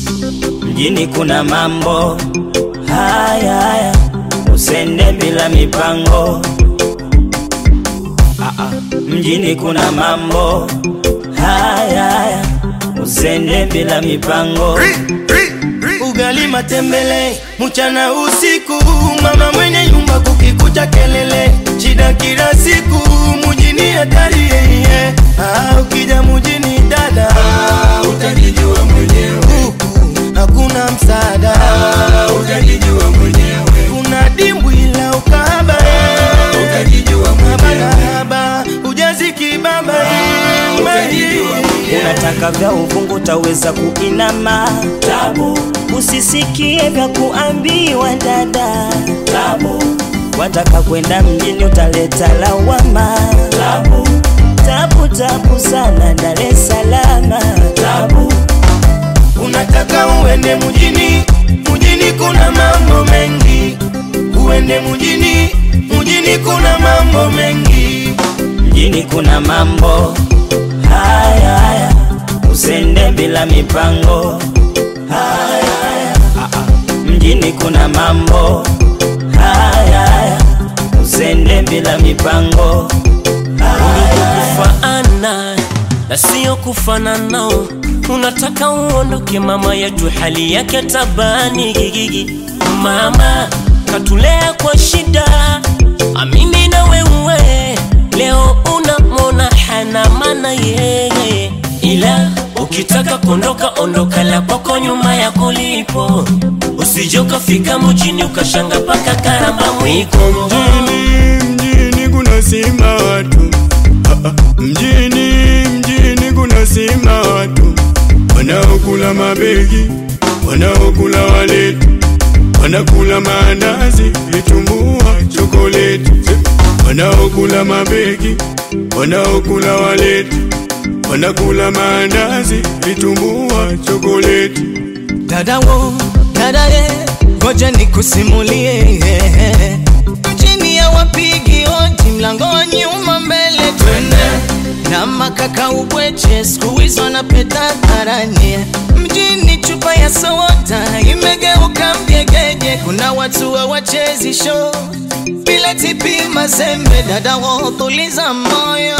mjini kuna mambo haya haya, usende bila mipango. Ah, ah, mjini kuna mambo haya haya, usende bila mipango. ugali matembele mchana usiku, mama mwenye nyumba kukikucha kelele, shida kila siku mujini hatari yeye. Ah, ukija mujini dada Ah, utajijua mwenyewe, huku hakuna msaada, Ah, utajijua mwenyewe, kuna dimbwi la ukahaba eh. utajijua haba na mwenyewe, haba ujazi kibaba eh. utajijua mwenyewe. Unataka vya uvungu utaweza kuinama tabu, usisikie vya kuambiwa dada tabu, wataka kwenda mjini utaleta lawama tabu, tabu tabu sana Dar es Salaam tabu, Unataka uende mjini, mjini kuna mambo mengi. Uende mjini, mjini kuna mambo mengi. mjini kuna mambo haya haya, usende bila mipango haya haya, ah, ah. mjini kuna mambo haya haya, usende bila mipango kufaana na sio kufanana. Unataka uondoke mama yetu, hali yake tabani gigigi. Mama katulea kwa shida, amini na wewe leo unamona hana maana yeye, ila ukitaka kuondoka ondoka, la kwako nyuma yako lipo, usije ukafika mjini ukashanga paka karamba mwiko Mjini, mjini kuna sima watu Ah, ah. Mjini, mjini kuna sima watu Wanaokula mabegi, wanaokula waleti Wanakula maandazi, vitumbua, chokoleti Wanaokula mabegi, wanaokula waleti Wanakula maandazi, vitumbua, chokoleti Dada wo, dada ye, ngoja nikusimulie. Mjini ya wapigi odi, mlango wa nyuma mbele twende. Na makaka ubweche, siku hizo wanapeta dharani. Mjini chupa ya soda imegeuka mgegeje, kuna watu hawachezi show bila tipi mazembe. Dada wo, tuliza moyo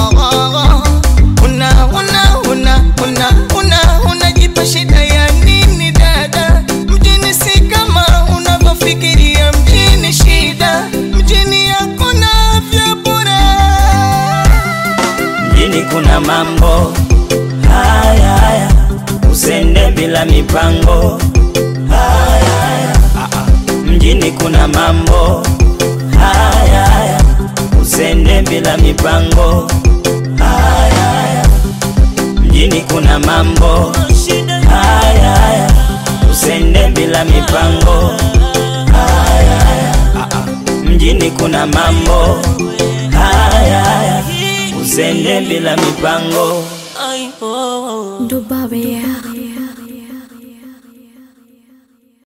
una una una una una unajipa shida ya nini dada? Mjini si kama unavyofikiria, mjini shida, mjini hakuna vya bure. mjini kuna mambo haya haya, usende bila mipango haya haya, ah, ah. mjini kuna mambo haya haya, usende bila mipango haya haya, mjini kuna mambo haya haya, usende bila mipango haya haya, ah, ah. mjini kuna mambo haya haya, usende bila mipango Ay, oh, oh. Dubai.